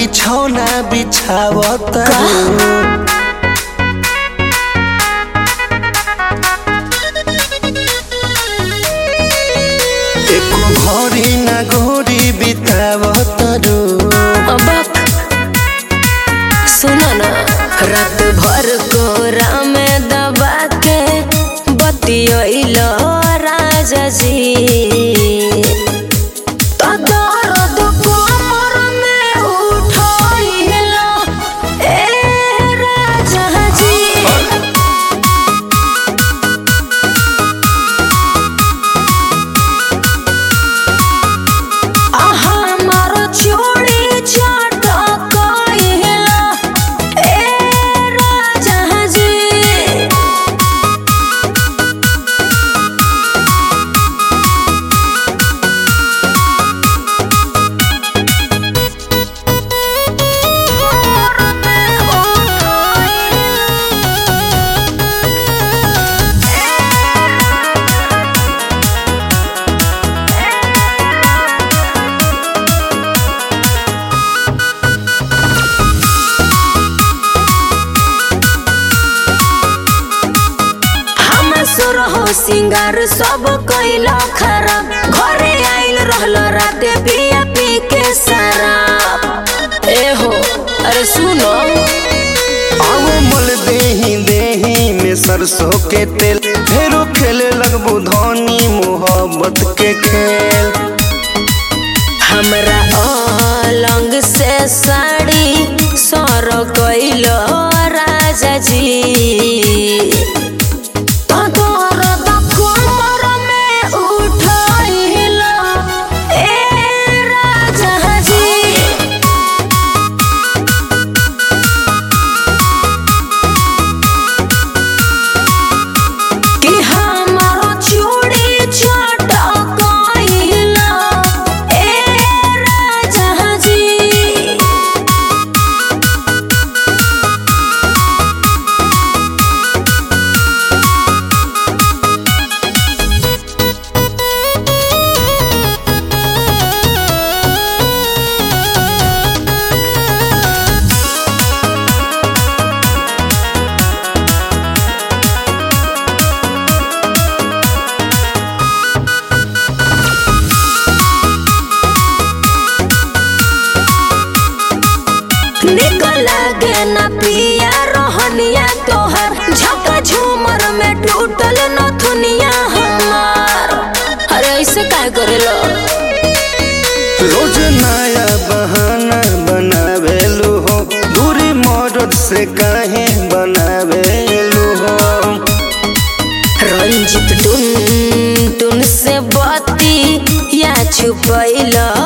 बिछौना बिछावत एको घड़ी ना घोड़ी बितावत रू अबक सुनो ना रात भर कोरा में दबा के बतियोइलो राजा जी तो दर्द कमर में उठोइलो ए राजा जी हमारो चूड़ी चटकइला ए राजा जी हम सुर हो सिंगार सब कैला खराब घरे आइल रहल राते पिया पी के शराब ए हो अरे सुनो आओ मल देही देही में सरसों के तेल फेरो खेले लगबू धनी मोहब्बत के खेल हमरा अलंग से साड़ी सर कैलो राजा जी तो दर्द कमर में उठैलो ए राजा जी कि हमारो चूड़ी चटकइला ए राजा जी निकल लागे ना पिया रोहनिया तोहर झका झूमर में टूटल नथुनिया हमार अरे ऐसे काय करेलो रोज नया बहाना बनावेलू हो दूरी मदद से काहे बनावेलू हो रंजित टुन टुन से बती या छुपैलो